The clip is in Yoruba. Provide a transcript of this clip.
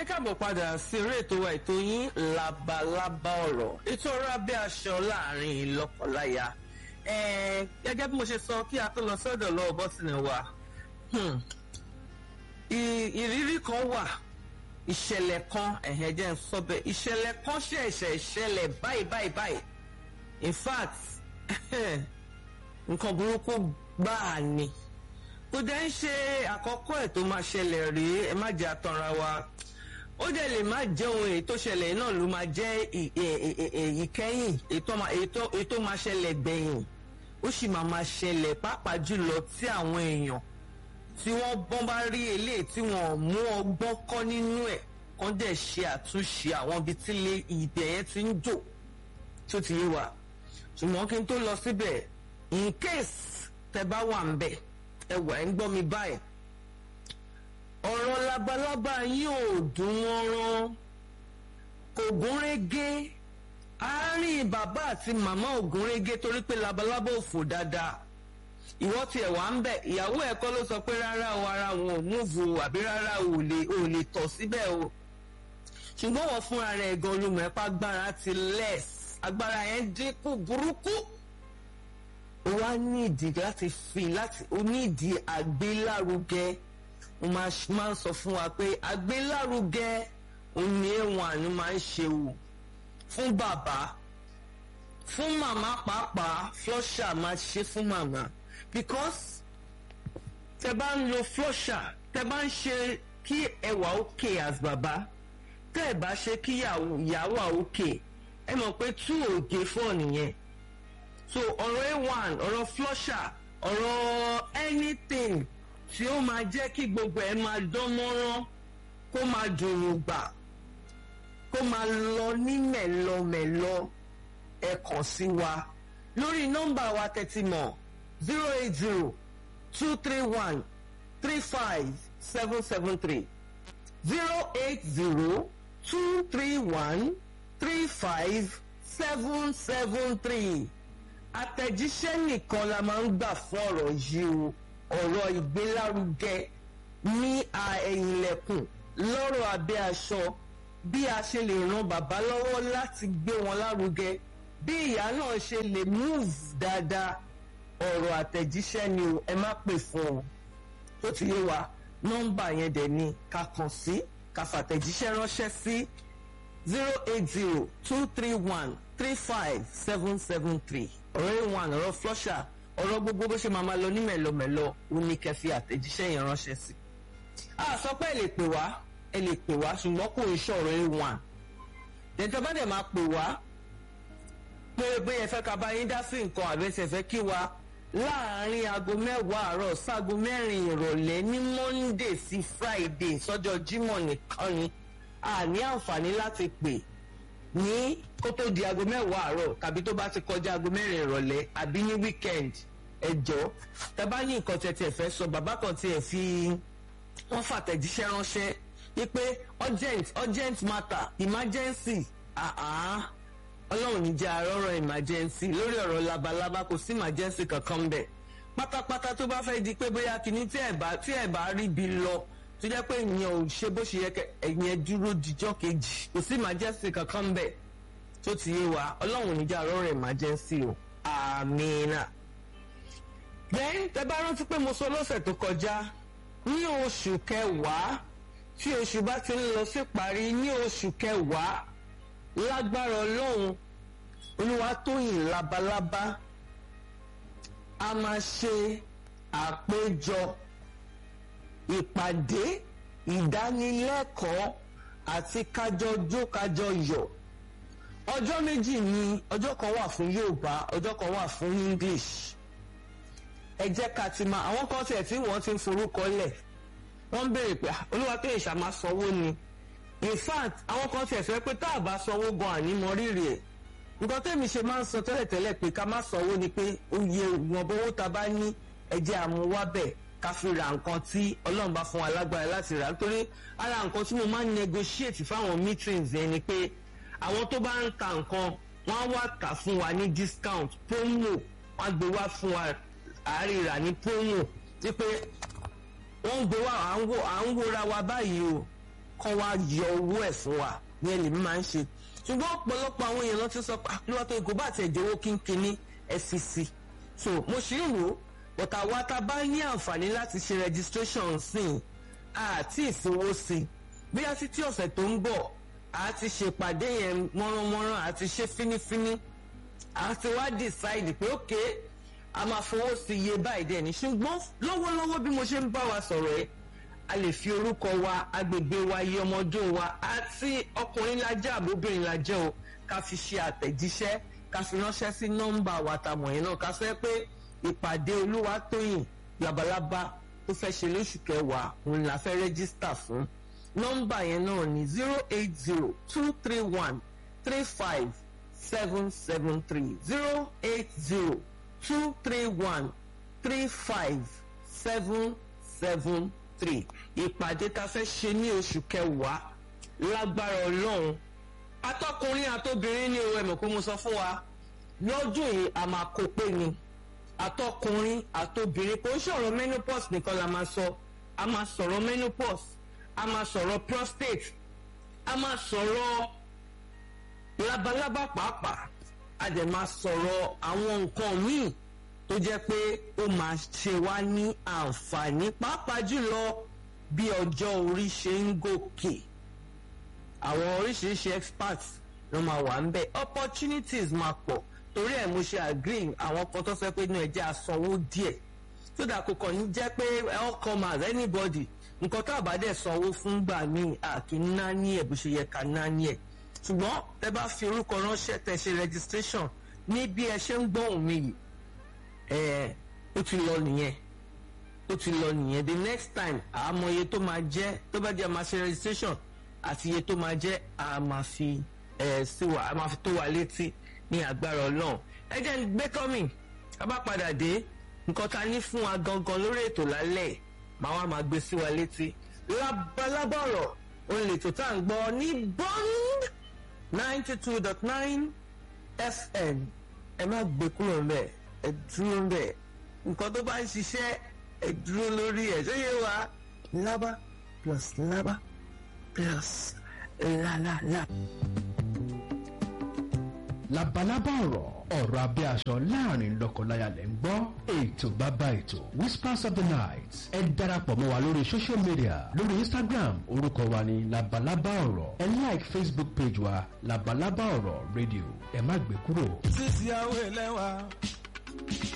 káàbọ̀ padà sí eré ètò wa ètò yín labalábá ọ̀rọ̀ ètò ọ̀rọ̀ abẹ́ aṣọ láàrin lọ́kọláya gẹ́gẹ́ bí mo ṣe sọ kí a tó lọ sọ́dọ̀ lọ́wọ́ bọ́sìnì wa ìrírí kan wà ìṣẹ̀lẹ̀ kan ẹ̀hẹ́ jẹ́ ń sọ bẹ́ẹ̀ ìṣẹ̀lẹ̀ kan ṣẹ̀ṣẹ̀ ìṣẹ̀lẹ̀ báyìí báyìí báyìí in fact nǹkan burúkú gbáà ni kò dẹ́ ń ṣe àkọ́kọ́ ẹ̀ tó máa ṣẹlẹ̀ rí ẹ má jẹ́ àtọ̀ra wa ó dẹ̀ lè má jẹ́ ohun èyí tó ṣẹlẹ̀ náà ló máa jẹ́ ìkẹyìn èyí tó máa ṣẹlẹ̀ gbẹ̀yìn ó sì máa máa ṣẹlẹ̀ pàápàá jùlọ tí àwọn èèyàn tí wọ́n bọ́n bá rí eléyìí tí wọ́n mú ọgbọ́n kọ́ nínú ẹ̀ kán dẹ̀ ṣe àtúnṣe àwọn ibi tí ilé ìbẹ̀ yẹn ti ń jò tó ti yé wa ṣùgbọ́n kí n tó lọ síbẹ̀ in case tẹ bá wà ń bẹ̀ ẹ wà ń gbọ́ mi báyìí ọ̀rọ̀ labalábá yóò dùn wọ́n rán kò gúnrégé àárín bàbá àti màmá ò gúnrégé torí pé labalábá ò fò dáadáa ìwọ tiẹ̀ wá ń bẹ̀ ìyàwó ẹ̀ kọ́ ló sọ pé rárá o ara wọn ò múvu àbí rárá o ò lè ò lè tọ̀ síbẹ̀ o ṣùgbọ́n wọ́n fúnra rẹ̀ gan olùmọ̀ ẹ̀pá agbára ti less agbára yẹn dínkù burúkú ó wá ní ìdí láti fi láti ó ní ìdí àgbélárugẹ mo máa ń sọ fún wa pé àgbélárugẹ òun ni èèwọ̀n àánú máa ń ṣe o fún bàbá fún màmá pàápàá flusher máa ṣe fún màmá because tẹ bá ń lo flusher tẹ bá ń ṣe kí ẹwà òkè as bàbá tẹ ẹ bá ṣe kí ìyàwó òkè ẹ mọ̀ pé tú ògè fọ́ nìyẹn so ọ̀rọ̀ a1 ọ̀rọ̀ flusher ọ̀rọ̀ anything tí ó máa jẹ́ kí gbogbo ẹ̀ máa dán mọ́rán kó máa dùnrùn gbà kó máa lọ ní mẹ̀lọmẹ̀lọ ẹ kàn sí wa lórí nọ́mbà wa tẹ́tí mọ̀ zero eight zero two three one three five seven seven three zero eight zero two three one three five seven seven three àtẹ̀jíṣẹ́ nìkan la máa ń gbà fún ọ̀rọ̀ yìí o ọ̀rọ̀ ìgbélárugẹ ní ẹ̀yìnlẹ̀kùn lọ́rọ̀ abẹ́ aṣọ bí a ṣe lè ran bàbá lọ́wọ́ láti gbé wọn lárugẹ bí ìyá náà ṣe lè move dáadáa ọ̀rọ̀ àtẹ̀jíṣẹ́ ni o ẹ má pè fún ọ tó ti yé wa nọ́mbà yẹn dẹ̀ ni ká kàn sí ká fàtẹ̀jíṣẹ́ ránṣẹ́ sí zero eight zero two three one three five seven seven three ọ̀rọ̀ a1 ọ̀rọ̀ flusher ọ̀rọ̀ gbogbo bó ṣe máa ma lọ ní mẹ̀lọmẹ̀lọ ó ní kẹfì àtẹ̀jíṣẹ́ yẹn ránṣẹ́ sí. a sọ pé ẹ lè pè wá ẹ lè pè wá ṣùgbọ́n kò ń ṣọ̀rọ̀ a1 dẹ̀ntẹ́ bá dẹ̀ máa pè wá pé bóyá ẹ fẹ́ ká bá yín dá sí nǹkan àbẹ́sẹ̀ fẹ́ kí wa láàárín aago mẹ́wàá àárọ̀ sáago mẹ́rin ìrọ̀lẹ́ ní monday sí friday sọ́jọ́ jímọ̀ nìkan ni a ní àǹfààní láti pè ní kó tó di aago mẹ́wàá àárọ̀ tàbí tó bá ti kọjá aago mẹ́rin ìrọ̀lẹ́ àbí ní weekend ẹjọ́ tẹ bá ní nǹkan tẹ̀ tẹ̀ fẹ́ sọ bàbá kan tiẹ̀ fi wọ́n fàtẹ̀jíṣẹ́ ránṣẹ́ wípé urgent urgent matter emergency ọlọ́run ní jẹ́ àrọ́rọ̀ emergency lórí ọ̀rọ̀ labalábá kò sí emergency kankan bẹ̀ pátápátá tó bá fẹ́ di pé bóyá kìíní tí ẹ̀ bá tí ẹ̀ bá rí bi lọ tó jẹ́ pé ìyẹn ò ṣe bó ṣe yẹ kẹ ẹ̀yẹn dúró dijọ́ kejì kò sí emergency kankan bẹ̀ tó ti yé wa ọlọ́run níjà rọrùn emergency o àmìnà. then tẹ bá rántí pé mo sọ lọ́sẹ̀ tó kọjá ní oṣù kẹwàá tí oṣù bá ti ń lọ sí parí ní oṣù kẹwàá lágbára ọlọ́run olúwatóyìn labalábá a máa ṣe àpéjọ ìpàdé ìdánilẹ́kọ̀ọ́ àti kájọ jó kájọ yọ̀ ọjọ́ méjì ni ọjọ́ kan wà fún Yorùbá ọjọ́ kan wà fún English ẹ jẹ́ ká ti máa àwọn kan tiẹ̀ tí wọ́n ti ń forúkọ lẹ̀ wọ́n ń béèrè pé olúwa tó ìṣà máa sanwó ni in fact àwọn kan tiẹ̀ sọ pé tá a bá sanwó gan àní mọ rírì ẹ̀ nǹkan tẹ́mi ṣe máa ń sọ tẹ́lẹ̀tẹ́lẹ̀ pé ká má sanwó ni pé oye ìwọ̀nba owó ta bá ní ẹ̀jẹ̀ àmúwábẹ̀ ká fi ra nǹkan tí ọlọ́run bá fún wa lágbára láti rà nítorí ara nǹkan tí mo máa ń negotiate fáwọn meetings yẹn ni pé àwọn tó bá ń ta nǹkan wọ́n á wá tà fún wa ní discount promo wọ́n á gbé wá fún wa àárírà ní promo wípé wọ́n ń gbé wá à ń wòra wa báyìí o kán wá yọ owó ẹ̀ fún wa ní ẹlẹ́mí máa ń ṣe ṣùgbọ́n ọ̀pọ̀lọpọ̀ àwọn èèyàn ló ti sọ pé àkúrò tó ìgò bá tiẹ̀ jẹ́wọ́ kínkínní FCC so mo ṣì ń wò ó bọ̀tà wa ta bá ní àǹfààní láti ṣe registration sí i àti ìfowó sí i bóyá títí ọ̀sẹ̀ tó ń bọ̀ a ti ṣèpàdé yẹn mọ́ránmọ́rán àti ṣe fínífíní a ti wá decide pé ok a máa fowó sí iye báyìí dẹ̀ ní ṣùgbọ́n lọ́wọ́lọ́wọ́ bí mo ṣe ń bá wa sọ̀rọ̀ ẹ́ a lè fi orúkọ wa agbègbè wa iye ọmọdún wa àti ọkùnrin la jẹ́ àbóbìnrin la jẹ́ o ká fi ṣe àtẹ̀jíṣẹ́ ká fi ránṣẹ́ sí nọ́mbà wa ta mọ̀ yẹn náà ká sọ pé ìpàdé Olúwatóyìn labalábá tó fẹ́ ṣe lóṣù kẹwàá òun la fẹ́ rẹ́gísítà fún nọ́mbà yẹn náà ní zero eight zero two three one three five seven seven three zero eight zero two three one three five seven seven three ìpàdé ta fẹ́ ṣe ní oṣù kẹwàá lágbára ọlọ́run atọ́kùnrin àtobìnrin ní o ẹ̀mọ̀ pé mo sọ fún wa lọ́dún yìí a máa kó pé ni atọ́kùnrin àtobìnrin kò ń sọ̀rọ̀ menopause nìkan la máa sọ a máa sọ̀rọ̀ menopause a máa sọ̀rọ̀ prostate a máa sọ̀rọ̀ labalábá pàápàá a dẹ̀ máa sọ̀rọ̀ àwọn nǹkan míì tó jẹ́ pé ó máa ṣe wá ní àǹfààní pàápàá jùlọ bí ọjọ́ orí ṣe ń gòkè àwọn oríṣiríṣi experts ló máa wà ń bẹ̀ opportunities máa pọ̀ torí ẹ̀ mo ṣe agree àwọn kan tó fẹ́ pé inú ẹ̀jẹ̀ àsanwó díẹ̀ tó dà kó kàn ní jẹ́ pé all comers anybody nǹkan tá a bá dẹ̀ sanwó fún gbà míì àkì ná ní ẹ̀ bó ṣe yẹ ká ná ní ẹ̀ ṣùgbọ́n tẹ bá fi orúkọ ránṣẹ́ tẹ ṣe registration ní bí ẹ ṣe ń gbóhùn mi yìí ẹ ó ti lọ nìyẹn ó ti lọ nìyẹn the next time àmọ́ iye tó máa jẹ́ tó bá jẹ́ máa ṣe registration àti iye tó máa jẹ́ a máa fi ẹ sí wa a máa fi tó wa létí ní agbára Ọlọ́run ẹ jẹ́ ń gbé tọ́mì a bá padà dé nǹkan ta ní fún wa gangan lórí ètò lálẹ́ màá wá máa gbé sí wa létí labalábá ọ̀rọ̀ òun lè tó tá à ń gbọ́ ní bond ninety two dot nine fm ẹ má gbé kúrò ńbẹ̀ ẹ dúró ńbẹ̀ nǹkan tó bá ń ṣiṣẹ́ ẹ dúró lórí ẹ̀ ṣé yé wa lábá plus lábá plus lálálá. labalábá ọ̀rọ̀ ọ̀rọ̀ abẹ́ aṣọ láàrin lọ́kọláya lẹ́ ń gbọ́ ètò bàbá ètò whispers of the night ẹ darapọ̀ mọ́ wa lórí social media lórí instagram orúkọ wa ní labalábá ọ̀rọ̀ ẹ like facebook page wa labalábá ọ̀rọ̀ radio ẹ má gbé kúrò. sísí àwọn ẹlẹ́wà